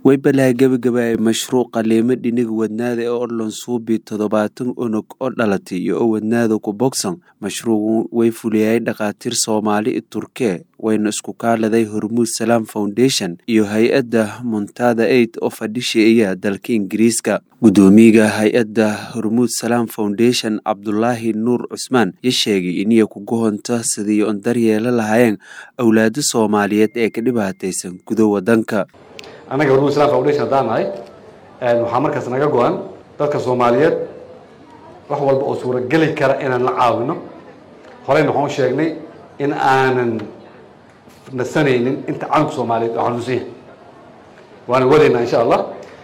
Waybalaa gabagabaya mashruuca Leemo dhiniga wadnaada ee Orlon Suubi toddobaatan unug oo dhalatay iyo oo wadnaada ku bogsan mashruucu way fuliyay dhakhaatiir Soomaali i Turke wayna isku kaaladay Hormuud Salaam Foundation iyo hay-adda Muntada Aid oo fadhishiya dalka Ingiriiska gudoomiyaha hay-adda Hormuud Salaam Foundation Cabdulaahi Nuur Cusmaan ya sheegay inay ku gohonto sidii on daryeela lahaayeen awlaada Soomaaliyeed ee ka dhibaataysan gudo wadanka annaga hormuud islam foundation haddaan nahay waxaa markaas naga go-an dadka soomaaliyeed wax walba oo suurageli kara inaan la caawino horeyna waxaan u sheegnay in aanan nasanaynin inta calanka soomaaliyeed oo xanuunsan yahay waana wadaynaa insha allah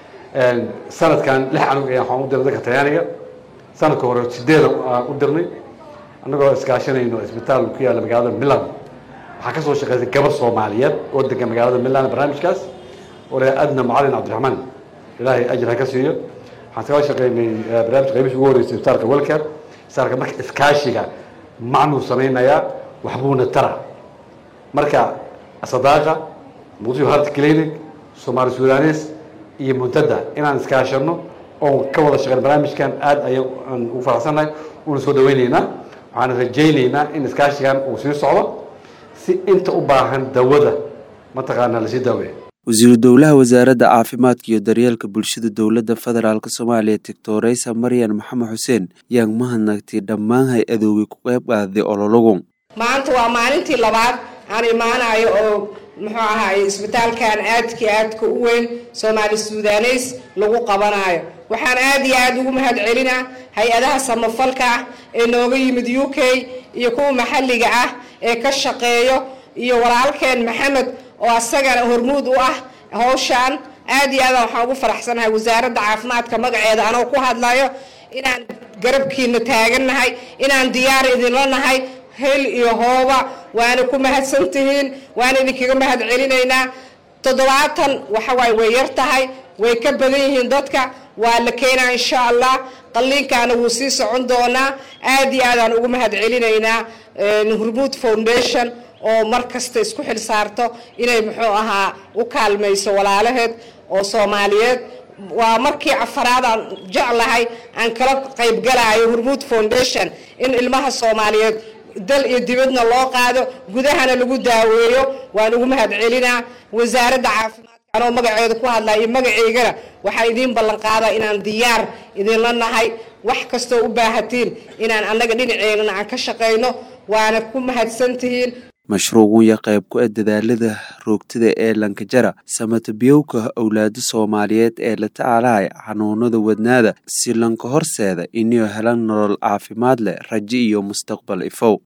sanadkan lix canug ayaan waxaan u dirnay dadka talyaaniga sanadka hore sideeda aan u dirnay annagoo iskaashanayno isbitaal ku yaalla magaalada milan waxaa kasoo shaqeysay gabar soomaaliyeed oo degan magaalada milan barnaamijkaas ole adna macalin cabdiraxmaan ilaahay ajir ha ka siiyo waxaan kala shaqeynay barnaamij qaybis ugu horeysay isbitaalka welker isbitaalka marka iskaashiga macnuu samaynayaa waxbuuna tara marka sadaaqa muqdisho health clinic soomaali sudanes iyo muntada inaan iskaashano oon ka wada shaqeyn barnaamijkan aad ayaan ugu faraxsannahay una soo dhaweyneynaa waxaan rajayneynaa in iskaashigan uu sii socdo si inta u baahan dawada mataqaanaa lasii daaweeyo wasiiru dowlaha wasaaradda caafimaadka iyo daryeelka bulshada dowladda federaalk soomaaliya tictoreysa maryan maxamed xuseen yaan mahadnagtay dhammaan hay-adoogay ku qayb qaaday ololagu maanta waa maalintii labaad aan imaanayo oo muxuu ahaay isbitaalkan aadkii aadka u weyn soomaali sudaneys lagu qabanayo waxaan aad iyo aada ugu mahad celinaa hay-adaha samafalka ah ee nooga yimid u k iyo kuwa maxalliga ah ee ka shaqeeyo iyo walaalkeen maxamed oo asagana hormuud u ah hawshaan aad iyo aadaan waxaan ugu faraxsanahay wasaaradda caafimaadka magaceeda anoo ku hadlayo inaan garabkiina taagannahay inaan diyaar idinla nahay hel iyo hooba waana ku mahadsan tihiin waana idinkaga mahad celinaynaa toddobaatan waxawaaye way yar tahay way ka badan yihiin dadka waa la keenaa insha allah qalliinkaana wuu sii socon doonaa aad iyo aadaan ugu mahad celinaynaa hormuud foundation oo mar kasta isku xil saarto inay muxuu ahaa u kaalmayso walaalaheed oo soomaaliyeed waa markii afaraad aan jeclahay aan kala qaybgalaayo hormuud foundation in ilmaha soomaaliyeed dal iyo dibadna loo qaado gudahana lagu daaweeyo waan ugu mahad celinaa wasaaradda caafimaadka anoo magaceeda ku hadlaya iyo magaceygana waxaa idiin ballan qaadaa inaan diyaar idinla nahay wax kastoo u baahatiin inaan annaga dhinaceennana aan ka shaqayno waana ku mahadsantihiin mashruucun ya qayb ku ah dadaalada roogtada ee lankajara samatabiyowka awlaada soomaaliyeed ee la tacaalaya xanuunada wadnaada si lanka horseeda inay helaan nolol caafimaad leh rajo iyo mustaqbal ifow